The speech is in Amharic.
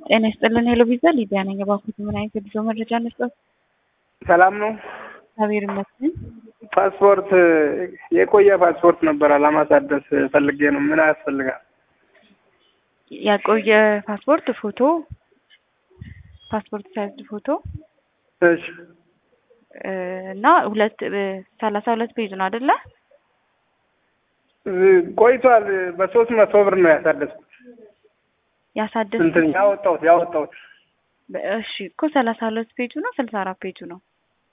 ጤና ይስጥልን ሄሎ ቪዛ ሊዲያ ነኝ። እባክዎት ምን አይነት የጉዞ መረጃ እንስጠት? ሰላም ነው። እግዚአብሔር ይመስገን። ፓስፖርት የቆየ ፓስፖርት ነበር ለማሳደስ ፈልጌ ነው። ምን ያስፈልጋል? ያቆየ ፓስፖርት ፎቶ፣ ፓስፖርት ሳይዝ ፎቶ እሺ እና ሁለት ሰላሳ ሁለት ፔጅ ነው አይደለ? ቆይቷል። በሶስት መቶ ብር ነው ያሳደስኩት። ያሳደስ እንትን ያወጣሁት ያወጣሁት እሺ እኮ ሰላሳ ሁለት ፔጁ ነው ስልሳ አራት ፔጁ ነው